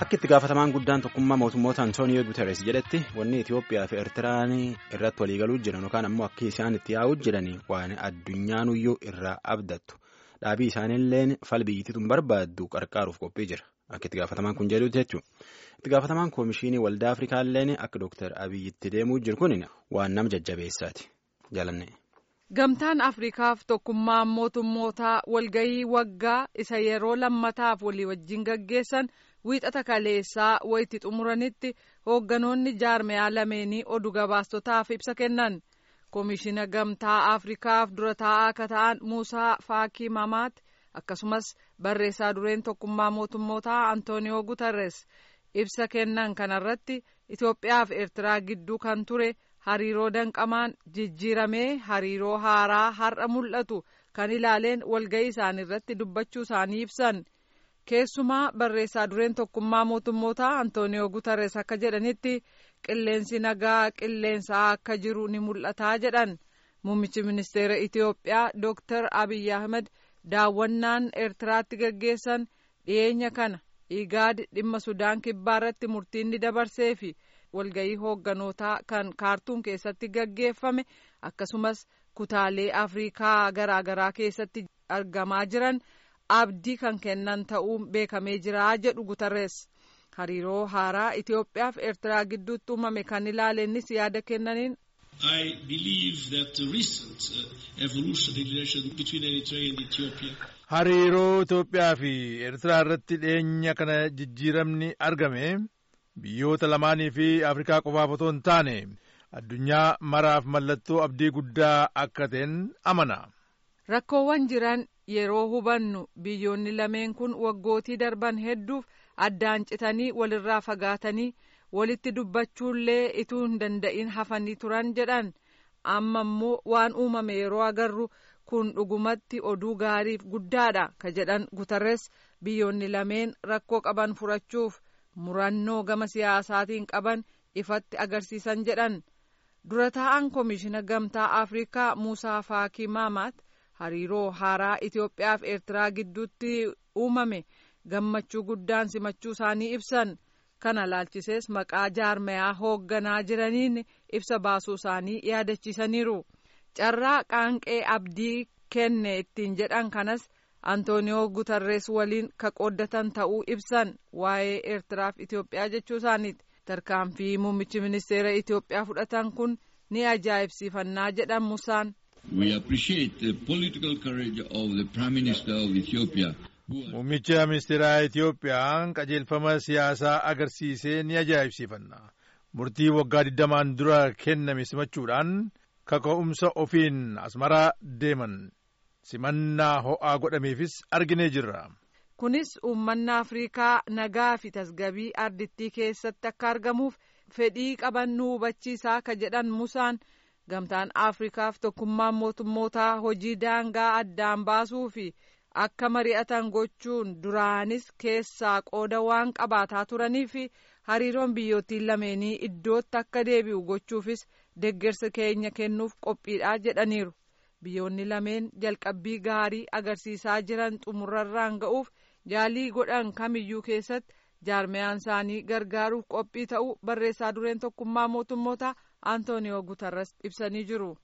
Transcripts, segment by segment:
Akka itti gaafatamaan guddaan tokkummaa mootummoota Antooniyoo Guterres jedhetti wanni Itoophiyaa fi Eertiraan irratti waliigaluu jiran yookaan ammoo akka isaan itti yaa'uu jiran waan addunyaanuyyuu irraa abdattu. Dhaabii isaaniillee fal biyyittiituun barbaaddu qarqaaruuf qophii jira. Akka itti gaafatamaan kun jedhutti jechuudha. Itti gaafatamaan koomishinii waldaa Afrikaallee akka Dooktar Abiyyitti deemuu jiru kun waan nama jajjabeessaati. Jaalanne. Gamtaan Afriikaaf tokkummaan mootummootaa walgahii waggaa isa yeroo lammataaf walii wajjin gaggeessan wiixata kaleessaa wayitti xumuranitti hoogganoonni jaarmeyaa lameenii oduu gabaastotaaf ibsa kennan. Koomishina Gamtaa Afriikaaf dura taa'aa akka ta'an Muusaa Faakii Mamaat akkasumas barreessaa dureen tokkummaa mootummootaa Antooniyoo Guterres ibsa kennan kanarratti Itoophiyaa fi Eertiraa gidduu kan ture. hariiroo danqamaan jijjiiramee hariiroo haaraa har'a mul'atu kan ilaaleen walga'ii isaanii irratti dubbachuu isaanii ibsan keessumaa barreessaa dureen tokkummaa mootummootaa antooniyoo gutarres akka jedhanitti qilleensi nagaa qilleensaa akka jiru ni mul'ataa jedhan muummichi ministeera itiyoophiyaa dooktar abiy ahmed daawwannaan eertiraatti gaggeessan dhiyeenya kana igaad dhimma sudaan kibbaa irratti murtiin ni dabarseefi walgahii hoogganotaa kan kaartuum keessatti gaggeeffame akkasumas kutaalee afriikaa garaagaraa keessatti argamaa jiran abdii kan kennan ta'uun beekamee jira jedhu gutarres hariiroo haaraa itiyoophiyaa fi eertiraa gidduutti uumame kan ilaalennis yaada kennaniin. I believe that the recent uh, evolution in relations between Eritrea and Ethiopia. Hariiroo Itoophiyaa fi Eertiraa irratti dhiyeenya kana jijjiiramni argame. biyyoota lamaanii fi afrikaa qofaaf otoo hin taane addunyaa maraaf mallattoo abdii guddaa akka ta'en amana. rakkoowwan jiran yeroo hubannu biyyoonni lameen kun waggootii darban hedduuf addaan citanii walirraa fagaatanii walitti dubbachuullee ituu hin danda'in hafanii turan jedhan amma immoo waan uumame yeroo agarru kun dhugumatti oduu gaariif guddaadha ka jedhan gutarres biyyoonni lameen rakkoo qaban furachuuf. murannoo gama siyaasaatiin qaban ifatti agarsiisan jedhan dura taa'an koomishina gamtaa afriikaa muusaa faakii maamaat hariiroo haaraa itiyoophiyaa fi eertiraa gidduutti uumame gammachuu guddaan simachuu isaanii ibsan kana laalchisees maqaa jaarmayaa hoogganaa jiraniin ibsa baasuu isaanii yaadachiisaniiru carraa qaanqee abdii kenne ittiin jedhan kanas. antooniyoo gutarrees waliin ka qooddatan ta'uu ibsan waa'ee eertiraaf itiyoophiyaa jechuu isaaniiti tarkaanfii muummichi ministeera itiyoophiyaa fudhatan kun ni ajaa'ibsiifannaa jedhan musaan. We appreciate the political courage of the Prime Minister of Ethiopia. Muummicha ministeeraa Itiyoophiyaa qajeelfama siyaasaa agarsiisee ni ajaa'ibsiifanna. Murtii waggaa digdamaan dura kenname simachuudhaan kaka'umsa ofiin asmaraa deeman. simannaa ho'aa godhameefis arginee jirra. kunis uummanni afriikaa nagaa fi tasgabii ardittii keessatti akka argamuuf fedhii qaban nu hubachiisaa ka jedhan musaan gamtaan afriikaaf tokkummaan mootummootaa hojii daangaa addaan baasuu fi akka mari'atan gochuun duraanis keessaa qooda waan qabaataa turanii fi hariiroon biyyootiin lameenii iddootti akka deebi'u gochuufis deggersa keenya kennuuf qophiidha jedhaniiru. biyyoonni lameen jalqabbii gaarii agarsiisaa jiran xumurarraan ga'uuf yaalii godhan kamiyyuu keessatti jaarmeyaan isaanii gargaaruuf qophii ta'uu barreessaa dureen tokkummaa mootummoota antooniyoo gutarras ibsanii jiru.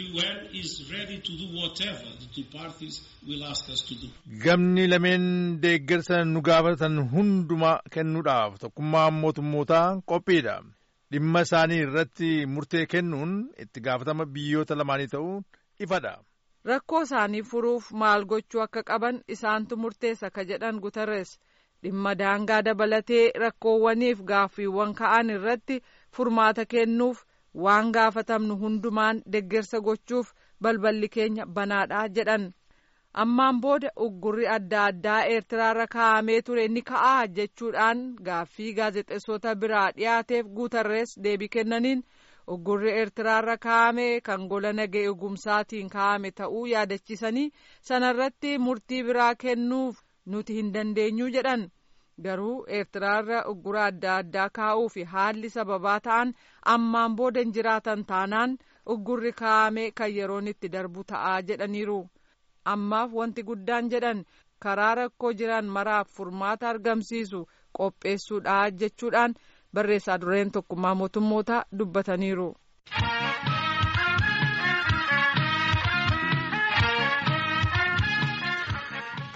Gamni lameen deeggarsa nu gaafatan hundumaa kennuudhaaf tokkummaan mootummootaa qophiidha. Dhimma isaanii irratti murtee kennuun itti gaafatama biyyoota lamaanii ta'uu ifadha. rakkoo isaanii furuuf maal gochuu akka qaban isaantu murteessa ka jedhan gutarres dhimma daangaa dabalatee rakkoowwaniif gaaffiiwwan ka'an irratti furmaata kennuuf waan gaafatamnu hundumaan deggersa gochuuf balballi keenya banaadha jedhan ammaan booda uggurri adda addaa eertiraarra kaa'amee ture ni ka'aa jechuudhaan gaaffii gaazexeessota biraa dhiyaateef guutarrees deebii kennaniin. uggurri eertiraarra kaa'ame kan gola nagee eegumsaatiin kaa'ame ta'uu yaadachiisanii sanarratti murtii biraa kennuuf nuti hin dandeenyu jedhan garuu eertiraarra uggura adda addaa kaa'uu fi haalli sababaa ta'an ammaan booda hin jiraatan taanaan uggurri kaa'ame kan yeroon itti darbu ta'aa jedhaniiru ammaaf wanti guddaan jedhan karaa rakkoo jiran maraaf furmaata argamsiisu qopheessuudha jechuudhaan barreessaa dureen tokkummaa mootummootaa dubbataniiru.